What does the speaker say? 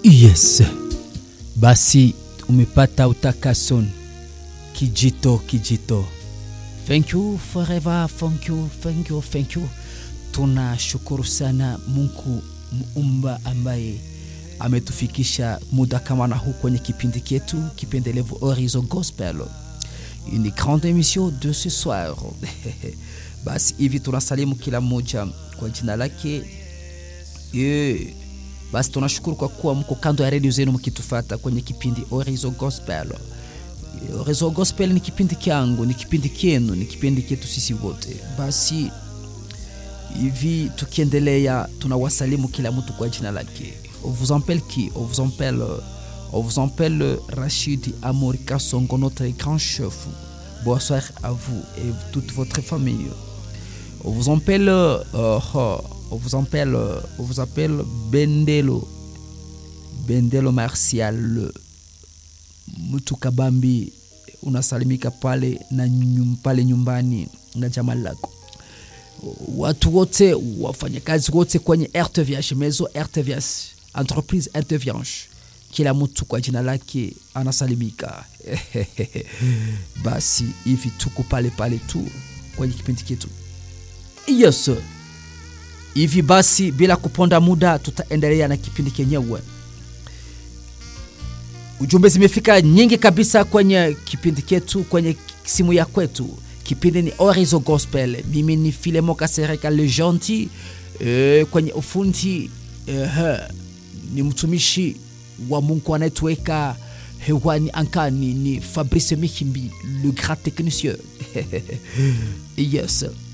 Yes, basi umepata utakaso, kijito kijito. Thank you forever, thank you, thank you, thank you. Tunashukuru sana Mungu muumba ambaye ametufikisha muda kama na huu kwenye kipindi chetu kipendelevu Horizon Gospel, une grande émission de ce soir. Basi hivi tunasalimu kila mmoja kwa jina lake yeah. Basi tunashukuru kwa kuwa mko kando ya redio zenu mkitufata kwenye kipindi Horizon Gospel. Horizon Gospel ni kipindi kyangu, ni kipindi kyenu, ni kipindi chetu sisi wote. Basi hivi tukiendelea, tunawasalimu kila mtu kwa jina lake. On vous appelle qui? On vous appelle, on vous appelle Rachid Amorika Songo, notre grand chef. Bonsoir à vous et toute votre famille. On vous appelle, euh, oh, on vous appelle, on vous appelle Bendelo, Bendelo Martial Mutukabambi, unasalimika pale na nyum, pale nyumbani na jamaa lako. Watu wote wafanyakazi wote kwenye RTVH Mezo RTVH entreprise RTVH, kila mtu kwa jina lake anasalimika. Basi hivi tuko pale pale tu kwenye kipindi chetu. Yes. Hivi basi bila kuponda muda tutaendelea na kipindi kenyewe. Ujumbe zimefika nyingi kabisa kwenye kipindi chetu, kwenye simu ya kwetu. Kipindi ni Horizon Gospel. Mimi ni Filemo Kasereka le gentil e, kwenye ufundi e, ni mtumishi wa Mungu anayetuweka hewani ankani ni Fabrice Mikimbi le grand technicien. yes